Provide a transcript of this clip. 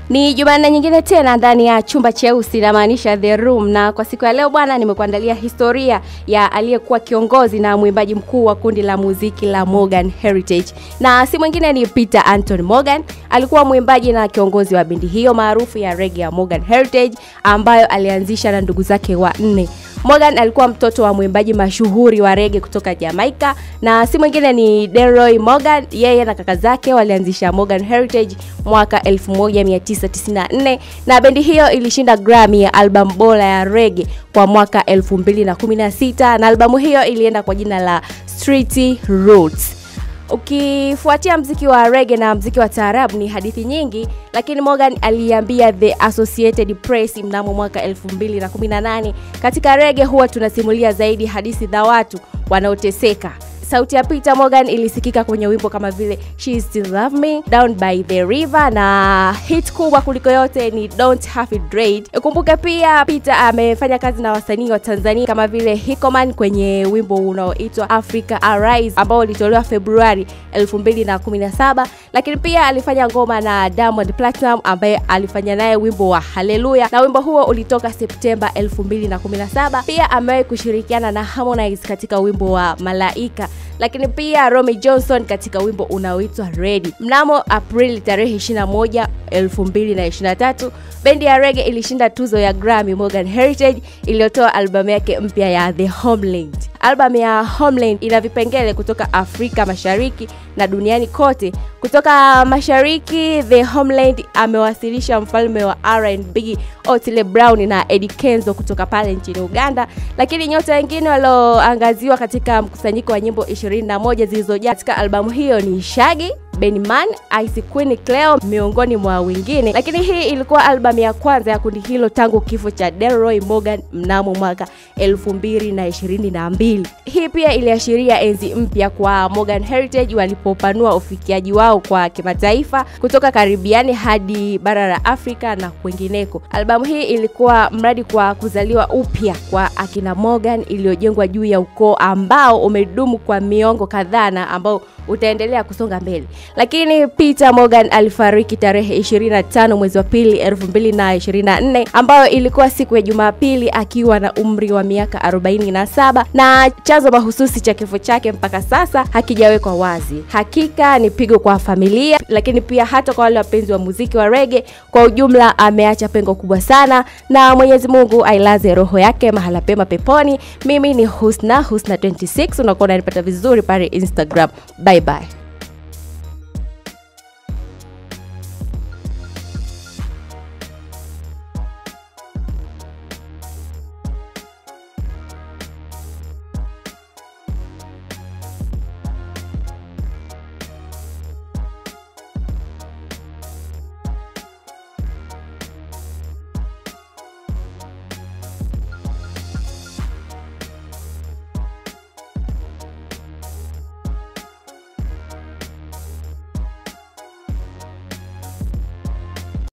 Ni Jumanne nyingine tena ndani ya chumba cheusi namaanisha the room, na kwa siku ya leo bwana, nimekuandalia historia ya aliyekuwa kiongozi na mwimbaji mkuu wa kundi la muziki la Morgan Heritage, na si mwingine ni Peter Anton Morgan. Alikuwa mwimbaji na kiongozi wa bendi hiyo maarufu ya reggae ya Morgan Heritage ambayo alianzisha na ndugu zake wanne. Morgan alikuwa mtoto wa mwimbaji mashuhuri wa rege kutoka Jamaica na si mwingine ni Delroy Morgan. Yeye na kaka zake walianzisha Morgan Heritage mwaka 1994 na bendi hiyo ilishinda Grammy ya albamu bora ya rege kwa mwaka 2016 na albamu hiyo ilienda kwa jina la Street Roots. Ukifuatia mziki wa rege na mziki wa taarabu ni hadithi nyingi, lakini Morgan aliambia The Associated Press mnamo mwaka 2018, katika rege huwa tunasimulia zaidi hadithi za watu wanaoteseka. Sauti ya Peter Morgan ilisikika kwenye wimbo kama vile She Still Love Me, Down by the River na hit kubwa kuliko yote ni Don't Have It Dread. Ukumbuke pia Peter amefanya kazi na wasanii wa Tanzania kama vile Hikoman kwenye wimbo unaoitwa Africa Arise ambao ulitolewa Februari 2017, lakini pia alifanya ngoma na Diamond Platinum ambaye alifanya naye wimbo wa Hallelujah na wimbo huo ulitoka Septemba 2017. Pia amewahi kushirikiana na Harmonize katika wimbo wa Malaika lakini pia Romy Johnson katika wimbo unaoitwa Ready. Mnamo Aprili tarehe 21, 2023, bendi ya reggae ilishinda tuzo ya Grammy Morgan Heritage iliyotoa albamu yake mpya ya The Homeland. Albamu ya Homeland ina vipengele kutoka Afrika Mashariki na duniani kote. Kutoka Mashariki, The Homeland amewasilisha mfalme wa R&B Otile Brown na Eddie Kenzo kutoka pale nchini Uganda, lakini nyota wengine walioangaziwa katika mkusanyiko wa nyimbo 21 zilizojaa katika albamu hiyo ni Shaggy Benman, Ice Queen Cleo miongoni mwa wengine. Lakini hii ilikuwa albamu ya kwanza ya kundi hilo tangu kifo cha Delroy Morgan mnamo mwaka 2022. Hii pia iliashiria enzi mpya kwa Morgan Heritage walipopanua ufikiaji wao kwa kimataifa kutoka Karibiani hadi bara la Afrika na kwingineko. Albamu hii ilikuwa mradi kwa kuzaliwa upya kwa akina Morgan iliyojengwa juu ya ukoo ambao umedumu kwa miongo kadhaa na ambao utaendelea kusonga mbele. Lakini Peter Morgan alifariki tarehe 25 mwezi wa pili 2024, ambayo ilikuwa siku ya Jumapili akiwa na umri wa miaka 47, na chanzo mahususi cha kifo chake mpaka sasa hakijawekwa wazi. Hakika ni pigo kwa familia, lakini pia hata kwa wale wapenzi wa muziki wa rege kwa ujumla. Ameacha pengo kubwa sana, na Mwenyezi Mungu ailaze roho yake mahala pema peponi. Mimi ni Husna Husna 26, unakuwa unanipata vizuri pale Instagram. Bye bye.